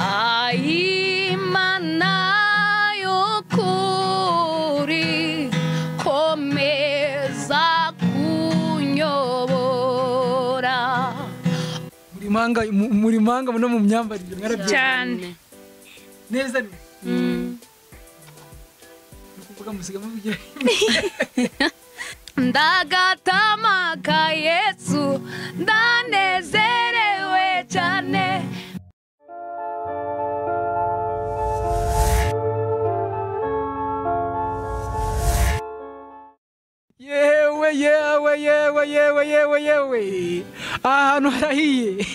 아이 만나요 쿨이 코메사 구녀보라 muri manga mu- muri manga no mu myambarire mwarabyemera cyane neza ni ukuvuga musiga muvugira ndagatamaka yesu ndanezerewe cyane yewe yewe yewe yewe yewe yewe aha hantu harahiye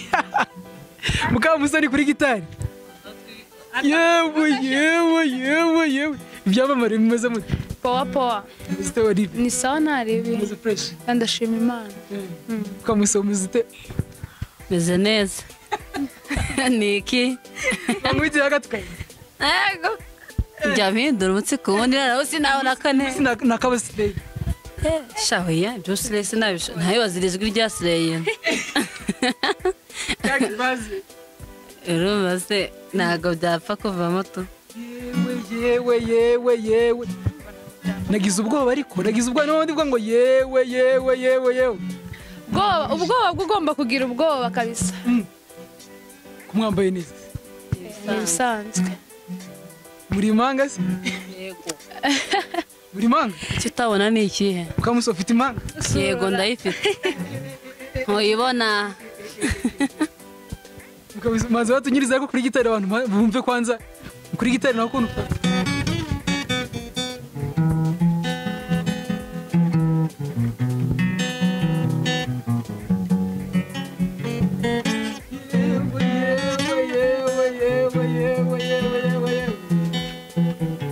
mukamusoni kuri gitari yewe yewe yewe yewe ibyamamare bimeze mute powa powa muzite olive ni sawa ntarebe meze fureshi ndashima imana mukamusoma muzite meze neza ni iki bamwitse hagatukaye ego jya mpindura umutsiko ubundi noneho sinabona kane nakabasigaye shahuye ibyo sire sinabisha ntayibaza ijwi rya sireye bazi urumva se ntabwo byapfa kuvamo tu yewe yewe yewe yewe nagize ubwoba ariko nagize ubwoba n'ubundi bwo ngo yewe yewe yewe yewe ubwoba ubwoba bwo ugomba kugira ubwoba kabisa kumwambaye neza ni ibisanzwe muri manga se muri manga icyo utabona ni ikihe ukamusa ufite imanga yego ndayifite ntuyibona Ukamusa- maze batunyirize ariko kuri gitari abantu ba- bumve kwanza kuri gitari nawe ukuntu Yewe, yewe, yewe, yewe, yewe, yewe, yewe.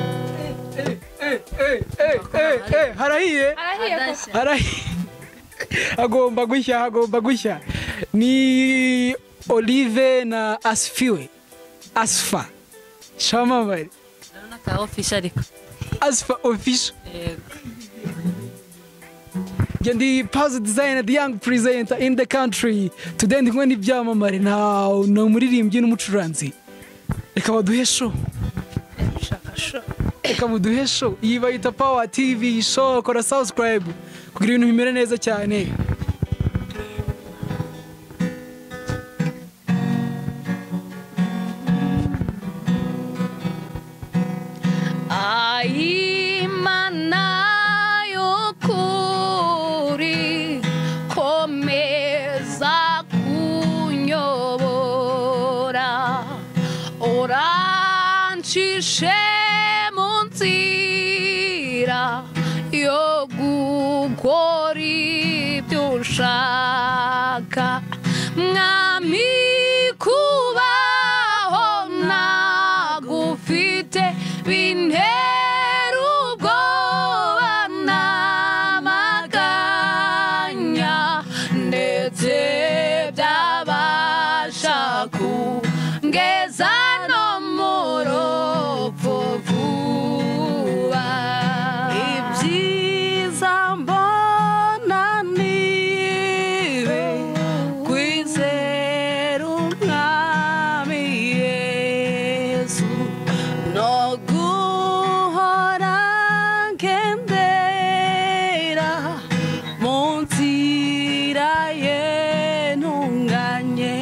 Eh, eh, eh, eh, eh, harahiye arahiye Harahiye. agomba gushya agomba gushya ni olive na asfiwe asfa shamamare urabona ka ofishe ariko asfa official yego njye ndi pazo designer the young presenter in the country today ndi kumwe n'ibyamamare na ni umuririmbyi n'umucuranzi reka baduhe show reka muduhe show iyi bayita power tv show kora subscribe kugira ibintu bimere neza cyane Imana y'ukuri komeza kunyobora urancishe mu nzira yo gukora ibyo ushaka mwami kubaho nagufite bintera ubwoba n'amaganya ndetse byabasha kungeza no mu rupfu vuba ibyiza mbona nibe kwizera umwami yesu no guhora ngendera mu nzira ye ntunganye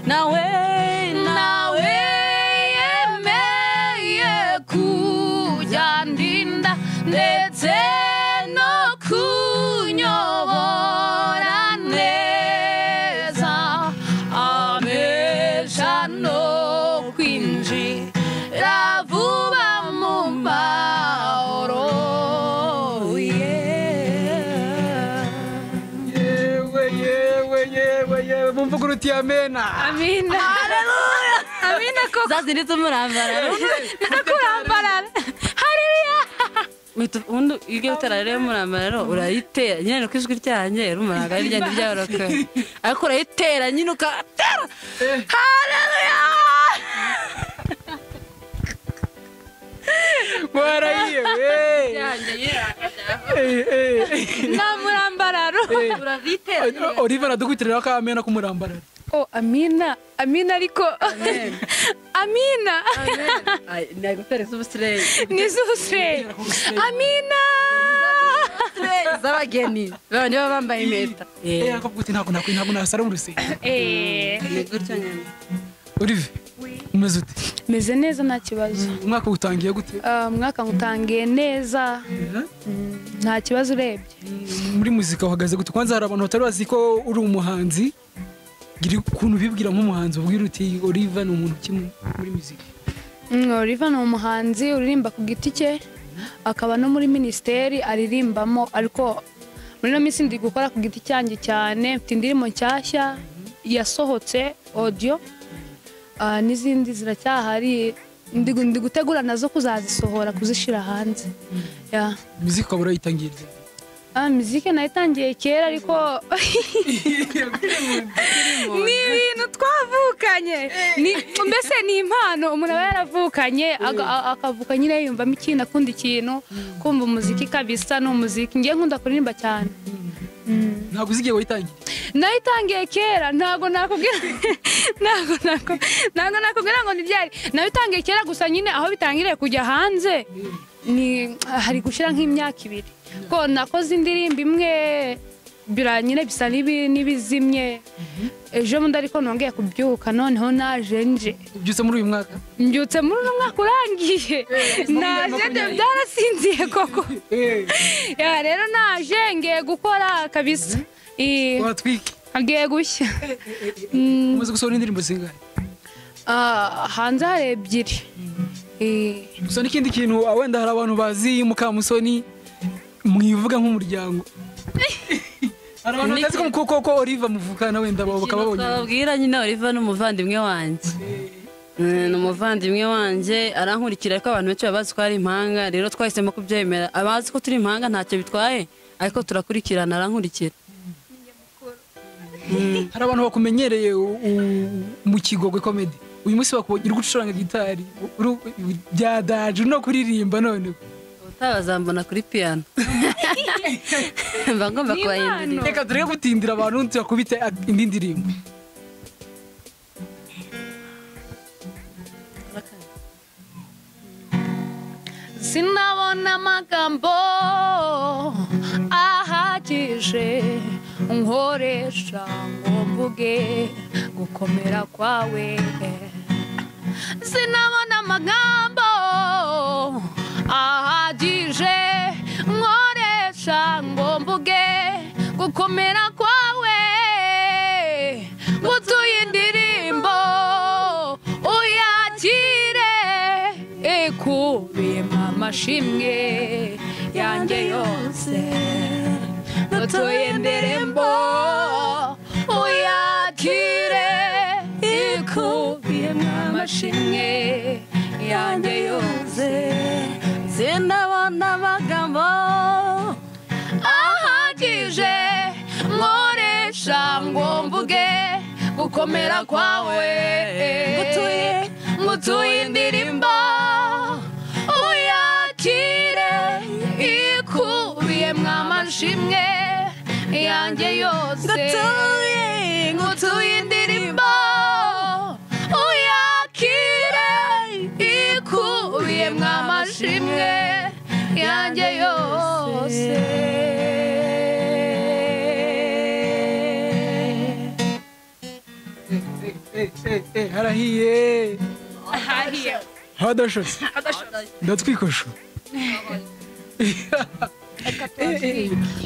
nawe nawe nawe yemeye kujya ndinda ndetse no kunyobora neza amesha no kwinjira vuba mu mahoro yeah. yewe yewe yewe yewe mumvuga uruti amena amina amina koko zazindi z'umurambararo ndakurambarara hariya Mwitu- ubundi iyo ugiye gutera rero umurambararo urayitera nyine ni uko ijwi ryanjye rumaraga rigenda ryoroka ariko urayitera nyine ugatera mwarayiye we ryanjye nyine Eh, eh. nta murambararo urabyitera nyine. oliver adukutiriraho ko amena k'umurambararo oh amina amina ariko amina Ay, ni agutera z'ubusireyi ni zose amina z'abageni babandi baba bambaye impeta Eh, arakuvuga uti ntabwo nakwi- ntabwo nasara mu rusengero Eh, ni gutyo nyine olive umeze ute meze neza nta kibazo umwaka utangiye gute Ah, umwaka ngutangiye neza Mm, nta kibazo urebye muri muzika uhagaze gute kwanza hari abantu batari bazi ko uri umuhanzi gira ukuntu ubibwira nk'umuhanzi ubwira uti olive ni umuntu ki mu- muri muzika Mm, Oliva ni umuhanzi uririmba ku giti cye akaba no muri minisiteri aririmbamo ariko muri ino minsi ndi gukora ku giti cyanjye cyane mfite indirimbo nshyashya yasohotse odiyo n'izindi ziracyahari ndi gu- ndi gutegura nazo kuzazisohora kuzishyira hanze Yeah. muzika ukaba urayitangiye ryari? Ah, miziki nayitangiye kera ariko ni ibintu twavukanye Ni- mbese ni impano umuntu aba yaravukanye aga- a- akavuka nyine yiyumvamo ikintu akunda ikintu kumva umuziki kabisa ni umuziki ngiye nkunda kuririmba cyane ntabwo uzigiye wayitangiye nayitangiye kera ntabwo nakubwira ntabwo nako- ntabwo nakubwira ngo ni byari nayitangiye kera gusa nyine aho bitangiriye kujya hanze ni hari gushyira nk'imyaka ibiri ko nakoze indirimbo imwe bira nyine bisa n'ibi- n'ibizimye ejo bundi ariko nongeye kubyuka noneho naje nje ubyutse muri uyu mwaka mbyutse muri uno mwaka urangiye naje nje byarasinziye koko Ya, rero naje ngiye gukora kabisa Eh, watwike agiye gushya umaze gusohora indirimbo zingana Ah, hanze hari ebyiri Eh, gusa n'ikindi kintu ah, wenda hari abantu bazi mukamusoni mwivuga nk'umuryango hari abantu batazi ko ko- ko olive muvukana wenda bo bakaba babonye twababwira nyine oliva ni umuvandimwe wanjye Mm, ni umuvandimwe wanjye arankurikira ariko abantu benshi baba bazi ko ari impanga rero twahisemo kubyemera abazi ko turi impanga ntacyo bitwaye ariko turakurikirana arankurikira hari abantu bakumenyereye u- u- mu kigogo komedi uyu munsi bakubonye uri gucuranga gitari uri- byadaje uri no kuririmba none utabazambona kuri piyano mba ngomba kubahindurira reka tureke gutindira abantu tuyakubite ak- indi ndirimbo sinabona amagambo ahagije nkoresha ngo mvuge gukomera kwawe sinabona amagambo ahagije nkoresha ngo mvuge gukomera kwawe ngutuye indirimbo uyakire ikubiyemo amashimwe yanjye yose ngutuye indirimbo uyakire ikubiyemo amashimwe yanjye yose sindabona amagambo ahagije nkoresha ngo mvuge gukomera kwawe ngutuye ngutuye indirimbo uyakire ikubiyemo amashimwe yanjye yose ngutuye indirimbo uyakire ikubiyemo amashimwe yanjye yose harahiye hadashotse ndatwikosho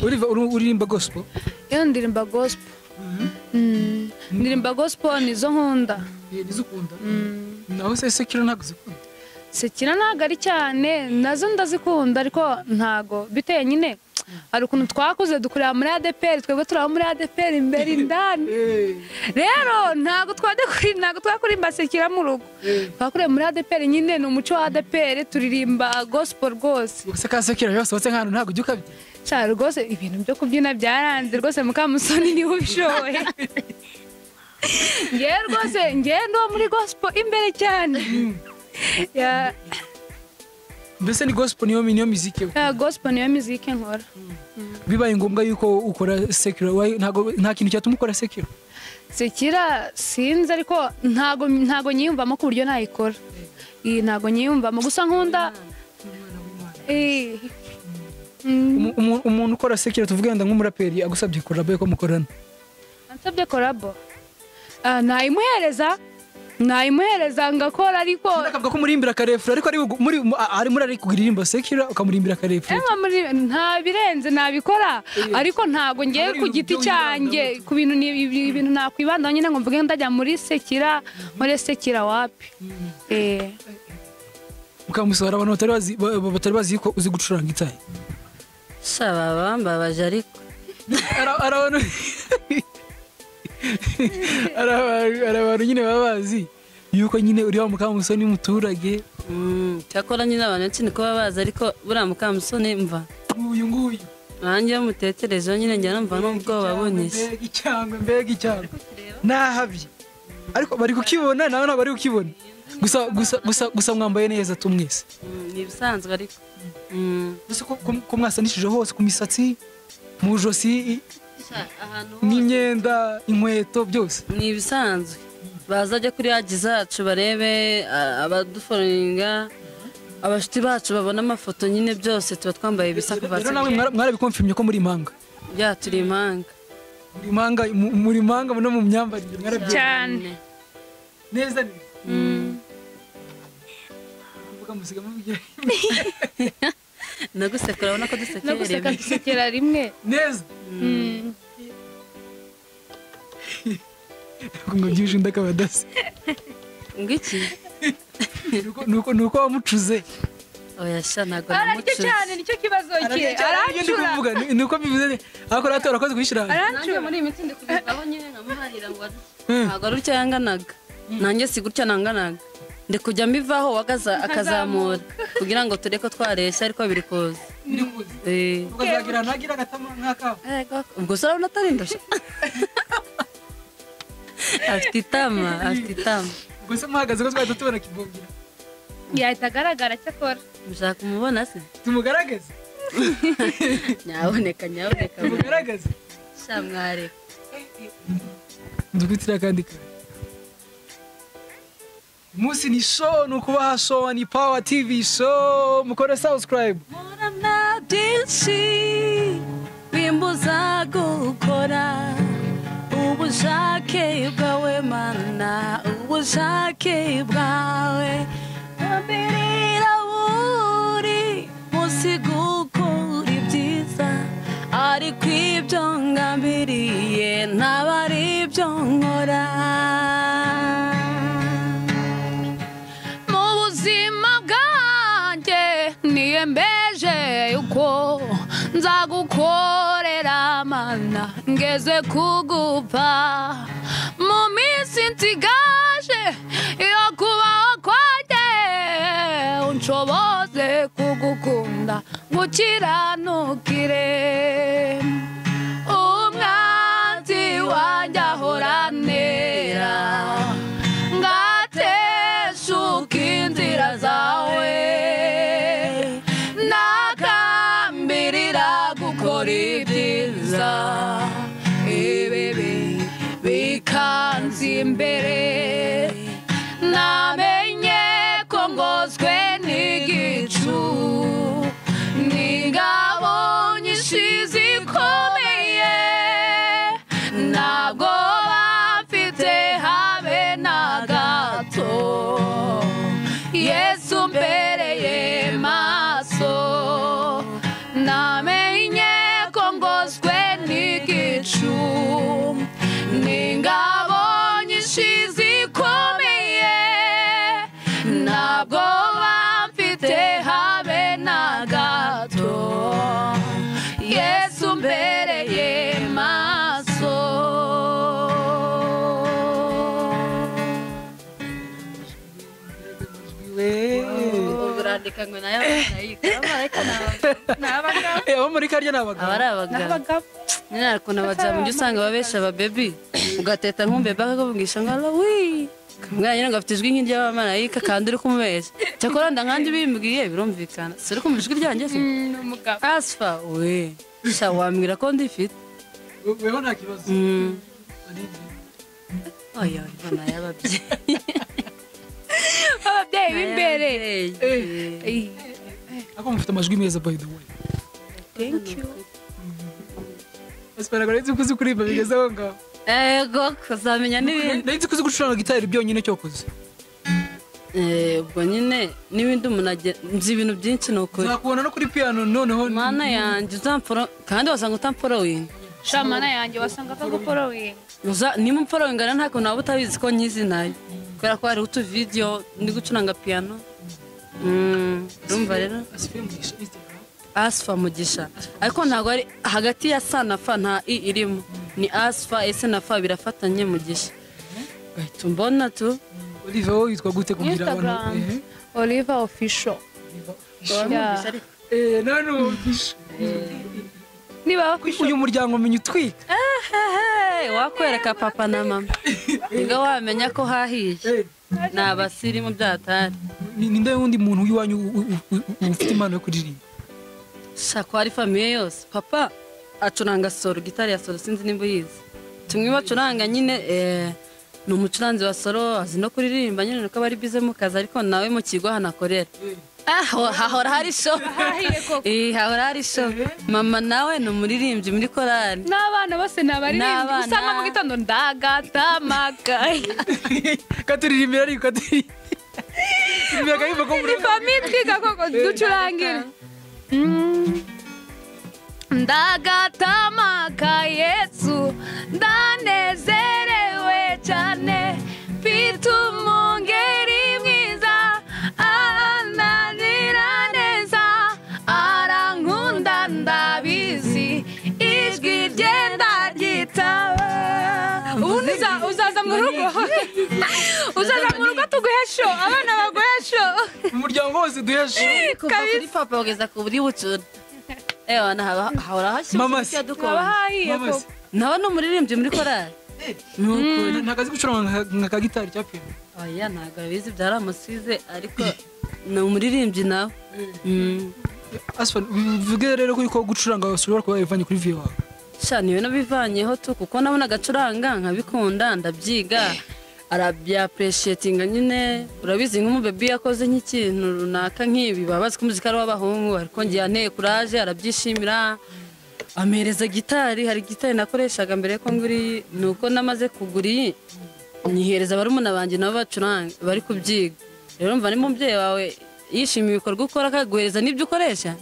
Oliver, uri- uririmba gospel iyo ndirimba gospo Mm, ndirimba gospo nizo nkunda nizo ukunda Mm. naho se sekiro ntabwo zikunda sekira ntabwo ari cyane nazo ndazikunda ariko ntago biteye nyine hari ukuntu twakuze dukorera muri adeperi twebwe turaba muri adeperi imbere indani rero ntago twadekuri ntago twakurimba sekira mu rugo twakuriye muri adeperi nyine ni umuco wa adeperi turirimba gosipo rwose gusa ka sekiro yose watse nk'ahantu ntabwo ujya ukabye cyane rwose ibintu byo kubyina byaranze rwose mukamusoni niwe ubishoboye ngewe rwose ngewe ndi uwo muri gospel imbere cyane Ya- mbese ni gospel niyo niyo muziki we ya gospel niyo miziki nkora bibaye ngombwa yuko ukora secular why- ntago- nta kintu cyatuma ukora secular sekira sinzi ariko ntago ntago nyiyumvamo ku buryo nayikora iyi ntago nyiyumvamo gusa nkunda Eh, mm, Umu- umu- umuntu ukora secular tuvuge wenda nk'umuraperi agusabye korabo ko mukorana ansabye korabo Ah, nayimuhereza nayimuhereza ngakora ariko akavuga ko murimbira akarefura ariko ari bugu- muri mu- a- ari muri ari kuririmba secular ukamurimbira akarefura Emma muri nta birenze nabikora ariko ntago ngiye Ntabwo ari ku ibintu giti byo cyanjye ku bintu ni ibi- ibintu nakwibandaho nyine ngo mvuge ndajya muri sekira muri sekira wapi eh mukamusohora abantu batari bazi ba- ba- batari bazi ko uzi gucuranga itayi shababa mbabaje ariko Ara- ari abantu ari abantu- ari abantu nyine baba bazi yuko nyine uri wa mukamusoni muturage Mm, cyakora nyine abantu benshi niko baba bazi ariko buriya mukamusoni mva nk'uyu nguyu nanjye iyo mutekerejeho nyine njya numva n'ubwoba bunyise mbega icyangwe mbega icyangwe nahabye ariko bari kukibona nawe ntabwo bari kukibona gusa gusa gusa gusa mwambaye neza tumwese Mm, ni ibisanzwe ariko Mm. mbese ko- ko- ko mwasanishije hose ku misatsi mu ijosi i- ahantu n'imyenda inkweto byose ni ibisanzwe baza ajya kuri yaji zacu barebe a- abaduforoninga abashuti bacu babona amafoto nyine byose tuba twambaye ibisa kuva rero nawe mwara- mwarabikomfimye ko muri impanga byaturi impanga muri impanga mu- muri impanga no mu myambarire mwarabyemeye cyane neza neza Mvuga musiga muvuge. naguseka urabona ko dusekeye no guseka dusekera rimwe neza Mm. ngo byuje undi akaba adasa ngiki Nuko- nuko nuko wamucuze oya sha ntabwo ararya namucuze cyane nicyo kibazo cye Ararya cyane, aracura nibyo ndi kuvuga, ni- nuko bivuze ni- ariko rero urakoze kuyishyira hanze. aracura muri iyi minsi ndi kubivaho nyine nkamuharira ngo aze. Mm. ntabwo ari utya yanganaga nanjye si gutya nanganaga ndi kujya mbivaho wagaza akazamura kugira ngo ture ko twareshya ariko biri kuza Biri kuza. Eh. ukazagira nagira agatama nk'akawe Ego, ubwo se urabona atari indoshe afite itama afite itama ubwo se muhagaze ko twahita tubona kivungira yahita agaragara icyo akora mushaka umubona se tumugaragaze nyaboneka nyaboneka tumugaragaze shamware dukwitirira akandi kare umunsi ni show ni ukubaha show ni power tv show mukore subscribe murana byinshi bimbuza gukora ubushake bwawe mana ubushake bwawe ambirira buri munsi gukora ibyiza ariko ibyo ngambiriye ntabwo ari ibyo nkora mu buzima bwanjye niyembeje yuko nzagukorera mana ngeze kugupa mu minsi nsigaje yo kubaho kwanjye unshoboze kugukunda gukiranukire umwanzi wanjye ahoranera ngateshuka inzira zawe nakambirira gukora ibyiza ibibi bikanzi imbere namenye ko ngozwe n'igicu n'ingabo nyinshi zikomeye ntabwo bafite habe na gato yesu mbereye maso namenye ko ngozwe n'igicu n'ingabo nyinshi zikomeye ntabwo bamfite habe na gato yesu mbereye maso urandika ngo nayo abamaraika abamaraika ni abagabo Eh, abo muri karya ni abagabo aba ari abagabo nyine hari ukuntu abagabo ujya usanga babesha ababebi ugateta nkumbe baka akavugisha ngo arawi kamwana nyine ngo afite ijwi nk'iry'abamarayika kandi uri kumubeshya cyakora ndankandi bimbwiye birumvikana si uri kumva ijwi ryanjye se ni umugabo asfa we sha wambwira ko ndifite weho nta kibazo Mm. Ari ibyo. oya mbona y'ababyeyi ababyeyi b'imbere Eh. ariko mufite amajwi meza by the way esipera ngo nari ko uzi kuririmba bigeze aho ngaho ego kuzamenya n'ibindi nari nzi ko uzi gucuranga gitari byonyine cyokoze Eh, ubwo nyine n'ibindi umuntu agira- nzi ibintu byinshi ni ukuri nzakubona no kuri piyano noneho mana yanjye uzampforo kandi wasanga utampforowinga shamana yanjye wasanga akaguporowinga Uza- niba umforowinga rero ntabwo waba utabizi ko nyizi nayo kubera ko hariho utuvidiyo ndi gucuranga piyano Mm, urumva rero asifuye umugisha instagram asfa mugisha ariko ntabwo ari hagati ya sa na fa nta i irimo ni asfa ese na fa birafatanye mugisha gahita umbona tu olive wowe witwa gute kugira abantu instagram oliva official Yeah. ehe nawe ni umugisha niba uyu muryango umenya utwika Hey, wakwereka papa na mama niga wamenya ko hahiye ni abasirimu byatari Ni- ninde wundi muntu w'iwanyu u- u- u- u- ufite impano yo kuririmba shakwa ari famiye yose papa acuranga soro gitari ya soro sinzi nimba uyizi tumwe bacuranga nyine eh, ni umucuranzi wa soro azi no kuririmba nyine nuko aba ari bize mu kazi ariko nawe mu kigo hanakorera aho hahora hari show hahiye koko Eh, hahora hari show mama nawe ni umuririmbyi muri korari n'abana bose ni abaririmbyi N'abana. usanga mu gitondo ndagata amakaye katuririmbira ariko katuririmbira Turirimbira akaririmbo ko muri ni famiye twiga koko ducurangira Mm. ndagata amaka yesu ndanezerewe cyane mfite umwungeri mwiza ananira neza arankunda ndabizi ijwi rye ndaryitaba ubu niza- uzaza mu rugo uzaza mu rugo tuguhe sho abana baguhe sho umuryango wose duheshe kuva kuri papa kugeza ku buri bucura ewa nahaba- hahora Mama se. hashyushye icyo haba dukora hahiye Mama se. koko nawe ni umuririmbyi muri korari ni ukuri nta kazi gucuranga nka- nka kagitari cya piyano oya ntabwo abizi byaramusize ariko ni umuririmbyi nawe Mm. asifuye bivuge rero ko ko gucuranga ushobora kuba wabivanye kuri viyo wawe sha ni ibintu bivanyeho tu kuko nabona agacuranga nkabikunda ndabyiga arabyapureshetinga nyine urabizi nk'umubebi yakoze nk'ikintu runaka nk'ibi baba bazi ko umuziki ari uw'abahungu ariko ngiye anteye kuraje arabyishimira ampereza gitari hari gitari nakoreshaga mbere ko ngura iyi ni uko namaze kugura iyi nyihereza barumuna banjye nabo bacuranga bari kubyiga rero mva n'umubyeyi wawe yishimiye ibikorwa ukora akaguhereza n'ibyo ukoresha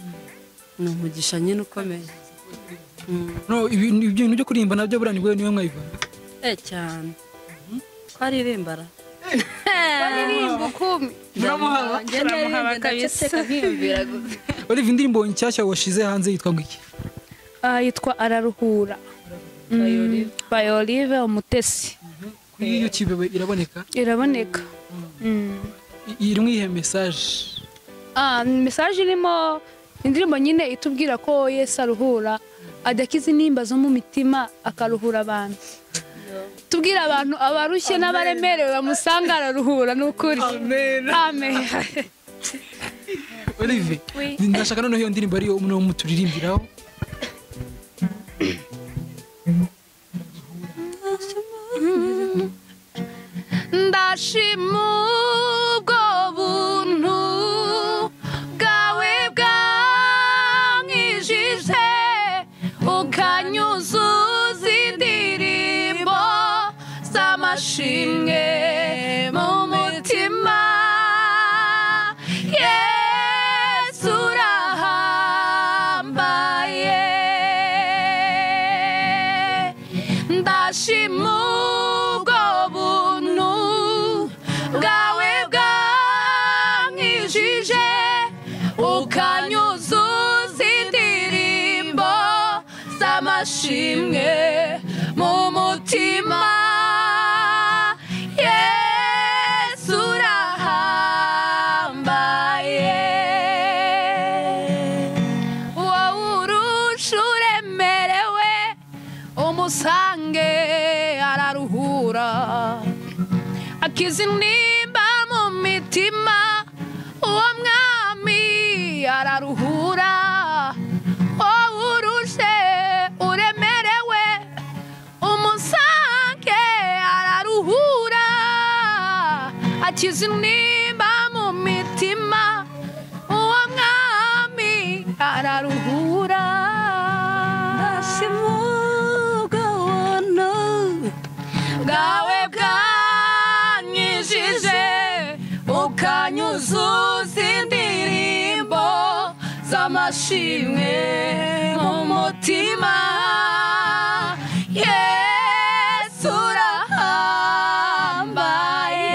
ni umugisha nyine ukomeye Mm. no ibi- ibi bintu byo kuririmba nabyo buriya nibwo niwe mwayivanye Eh cyane. Ko aririmbara. baririmba ukumi muramuhaba turamuhaba kabisa nkiyumvira gusa. olive indirimbo nshyashya washize hanze yitwa ngo iki Ah, yitwa araruhura by olive umutesi kuri youtube iraboneka iraboneka Mm. I- irimo ihe mesaje Ah, mesaje irimo indirimbo nyine itubwira ko yesu aruhura adakiza intimba zo mu mitima akaruhura abantu tubwira abantu abarushye n'abaremerewe bamusanga araruhura ni ukuri amen olive Oui. ndashaka noneho iyo ndirimbo ariyo umwe muturirimbiraho ndashima ubwo buntu bwawe bwankijije ukanyuzuza indirimbo z'amashimwe mu mutima yesu urahambaye ndashima ubwo buntu bwawe bwankijije ukanyuzuza indirimbo z'amashimwe mu mutima yesu urahambaye wowe urusha uremerewe umusange araruhura akiza intimba mu mitima uwo mwami araruhura wowe urushe uremerewe umusange araruhura akiza intimba mu mitima uwo mwami araruhura simugabona bwawe bwanyijije ukanyuzuza indirimbo z'amashimwe mu mutima yesu urahambaye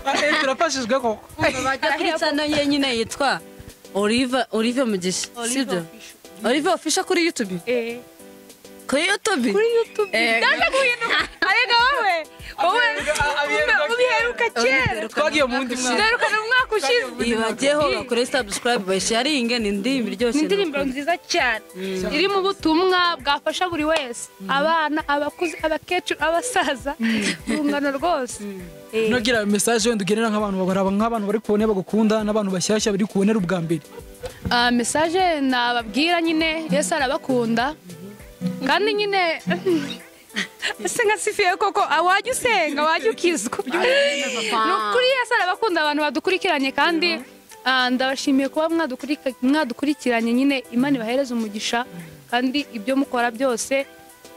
Eh, turafashijwe koko bajya kuri channel ye nyine yitwa Olive Olive Mugisha sibyo Olive Official kuri YouTube kuri YouTube kuri YouTube ndaza guhinduka arega wowe wowe ubiheruka kera twagiye mu wundi mwana uheruka ni umwaka ushize ibageho bakore subscribe basharinge ni indirimbo iryoshye ni indirimbo nziza cyane iri mu butumwa bwafasha buri wese abana abakuze abakecuru abasaza urungano rwose Eh, nogira message wenda ugenera nk'abantu baraba nk'abantu bari kubona bagukunda n'abantu bashyashya bari kubonera ubwa mbere ah, message nababwira nyine yesu arabakunda kandi nyine ese nkasifiye koko ah, wajya usenga wajya ukizwa ni ukuri yesu arabakunda abantu badukurikiranye kandi ah, ndabashimiye kuba mwadukurika- mwadukurikiranye nyine imana ibahereze umugisha kandi ibyo mukora byose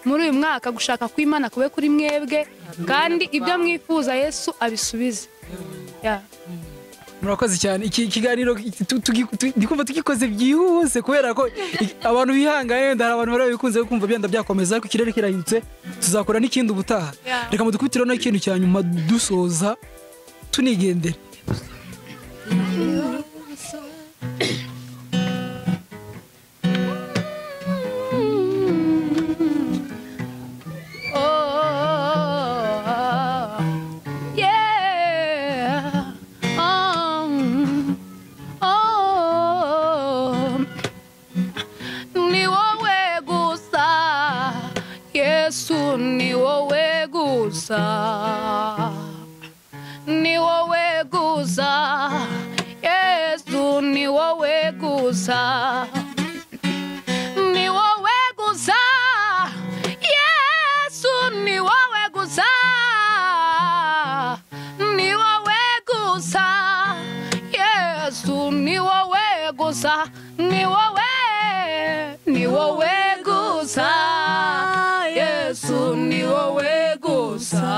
muri uyu mwaka gushaka kw'imana kube kuri mwebwe kandi ibyo mwifuza yesu abisubize Yeah. murakoze cyane iki kiganiro iki- tu- tugi- tu- ndi kumva tugikoze byihuse kubera ko iki- abantu bihangaye wenda hari abantu barabikunze kumva byenda byakomeza ariko ikirere kirahindutse tuzakora n'ikindi ubutaha Yeah. reka mudukubitireho n'ikintu cya nyuma dusoza tunigendera Oh, oh, oh, yeah. Um, oh, ni wowe gusa yesu ni wowe gusa ni wowe gusa yesu ni wowe gusa ni wowe gusa yesu ni wowe gusa ni wowe gusa yesu ni wowe gusa ni wowe ni wowe gusa yesu ni wowe gusa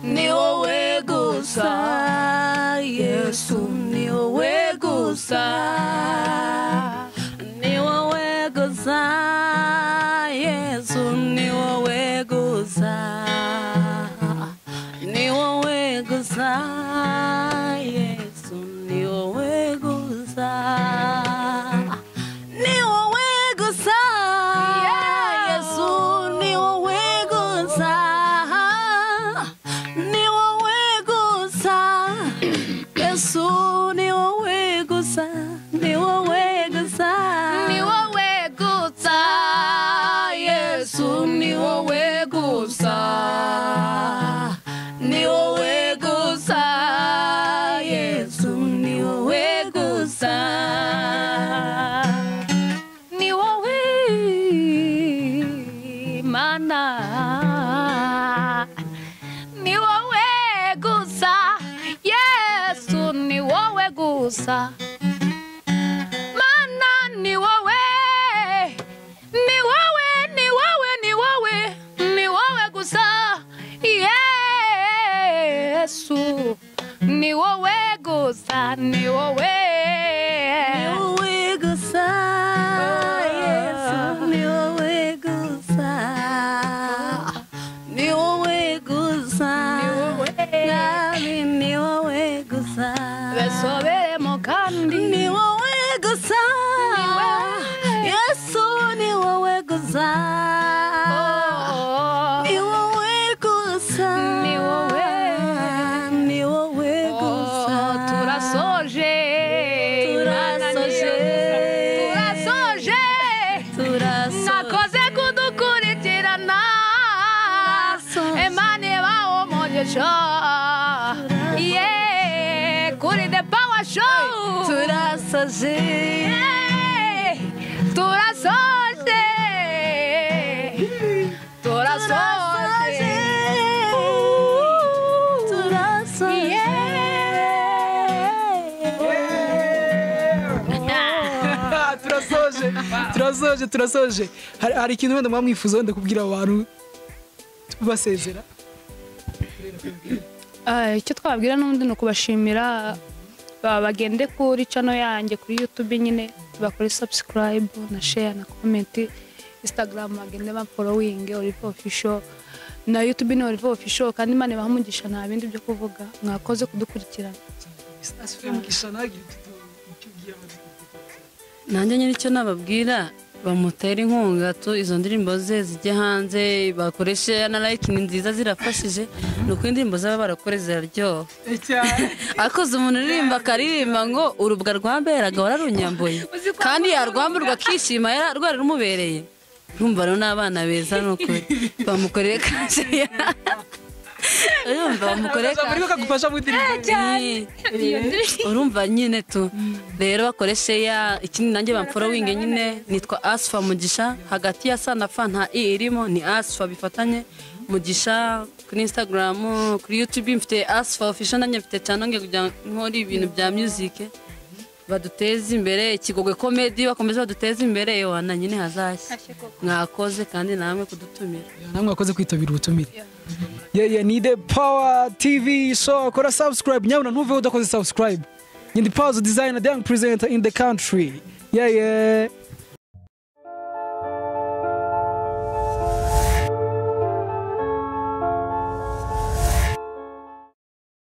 ni wowe gusa yesu ni wowe gusa ni wowe gusa yesu ni wowe gusa ni wowe gusa yesu ni wowe gusa ni wowe gusa yesu ni wowe gusa ni wowe gusa yesu ni wowe gusa ni wowe gusa ni wowe gusa yesu ni wowe gusa ni wowe gusa yesu ni wowe gusa ni wowe mana ni wowe gusa yesu ni wowe gusa mana ni wowe ni wowe ni wowe ni wowe ni wowe gusa yesu ni wowe gusa ni wowe ni wowe gusa yesu ni wowe gusa ni wowe gusa Ni wowe. Mwami, ni wowe gusa besoberemo kandi ni wowe gusa wowe. yesu ni wowe gusa Oh. ni wowe gusa Ni wowe. ni wowe gusa Oh, turasoje show yeah kuri the power show turasaje Yeah. turasoje turasoje turasaje turasoje turasoje turasoje Hari- hari ikintu wenda mwaba mwifuza wenda kubwira abo bantu basezera Ah, icyo twababwira n'ubundi ni ukubashimira ba- bagende kuri cano yanjye kuri youtube nyine bakore subscribe na share na comment instagram bagende baforowinge olive official na youtube ni olive official kandi imana ibaha umugisha nta bindi byo kuvuga mwakoze kudukurikirana nanjye nyine icyo nababwira bamutera inkunga tu izo ndirimbo ze zijye hanze bakoreshe na like ni nziza zirafashije ni uko indirimbo zaba barakore ziraryoha akoze umuntu uririmba akaririmba ngo urubwa rwamberaga wararunyambuye kandi yarwamburwa akishima yara- rwari rumubereye urumva rero n'abana beza ni ukuri bamukoreye kashe urumva bamukoreye kashe kagufasha mu ndirimbo urumva nyine tu rero bakoreshe ya ikindi nanjye bamforowinge nyine nitwa asfa mugisha hagati ya sa na fa nta i irimo ni asfa bifatanye mugisha kuri instagram kuri youtube mfite asfa official nanjye mfite canonge kugira ngo nkore ibintu bya music baduteze imbere ikigogwe comedy bakomeze baduteze imbere yohana nyine hazashya mwakoze kandi namwe kudutumira namwe wakoze kwitabira ubutumire yeah, yeah, ni the power tv show kora subscribe nyabona ntuveho udakoze subscribe ni the power designer the young presenter in the country yeah, yeah.